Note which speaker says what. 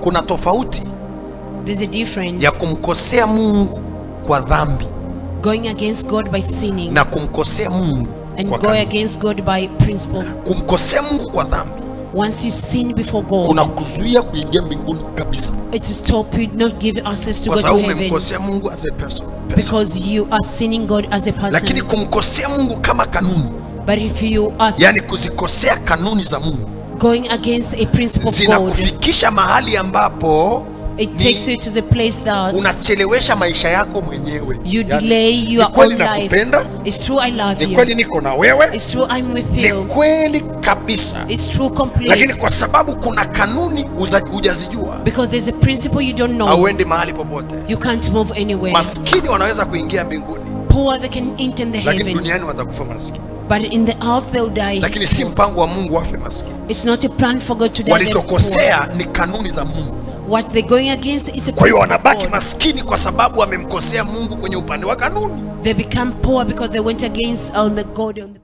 Speaker 1: kuna tofauti
Speaker 2: There's a difference
Speaker 1: ya kumkosea mungu kwa dhambi
Speaker 2: going against God by sinning
Speaker 1: na kumkosea mungu
Speaker 2: and
Speaker 1: kwa
Speaker 2: go
Speaker 1: kanuni.
Speaker 2: against God by principle.
Speaker 1: kumkosea mungu kwa dhambi
Speaker 2: Once you sin before God,
Speaker 1: kuna kuzuia kuingia mbinguni kabisa
Speaker 2: it will stop you not give access to
Speaker 1: kwa
Speaker 2: go to
Speaker 1: sababu
Speaker 2: heaven
Speaker 1: umemkosea mungu as a person, person.
Speaker 2: because you are sinning God as a
Speaker 1: lakini
Speaker 2: person.
Speaker 1: kumkosea mungu kama kanuni
Speaker 2: But if you are
Speaker 1: yani kuzikosea kanuni za mungu
Speaker 2: going against a principle of God,
Speaker 1: zinakufikisha mahali ambapo
Speaker 2: it
Speaker 1: ni-
Speaker 2: takes you to the place that
Speaker 1: unachelewesha maisha yako mwenyewe
Speaker 2: you
Speaker 1: Yani,
Speaker 2: delay
Speaker 1: ni
Speaker 2: your
Speaker 1: kweli
Speaker 2: own life.
Speaker 1: nakupenda
Speaker 2: It's true, I love
Speaker 1: ni kweli
Speaker 2: you.
Speaker 1: niko na wewe
Speaker 2: It's true, I'm with
Speaker 1: ni
Speaker 2: you.
Speaker 1: kweli kabisa
Speaker 2: It's true,
Speaker 1: lakini
Speaker 2: complete.
Speaker 1: kwa sababu kuna kanuni uza- hujazijua
Speaker 2: Because there's a principle you don't know.
Speaker 1: hauendi mahali popote
Speaker 2: You can't move anywhere.
Speaker 1: maskini wanaweza kuingia mbinguni
Speaker 2: Poor they can enter the
Speaker 1: lakini
Speaker 2: heaven,
Speaker 1: duniani watakufa maskini
Speaker 2: but in the earth they'll die.
Speaker 1: lakini si mpango wa mungu wafe maskini
Speaker 2: It's not a plan for God to die. them poor.
Speaker 1: walichokosea ni kanuni za mungu
Speaker 2: What they're going against is a
Speaker 1: kwa hiyo
Speaker 2: principle of
Speaker 1: wanabaki
Speaker 2: God.
Speaker 1: maskini kwa sababu wamemkosea mungu kwenye upande wa kanuni
Speaker 2: They become poor because they went against on the God on the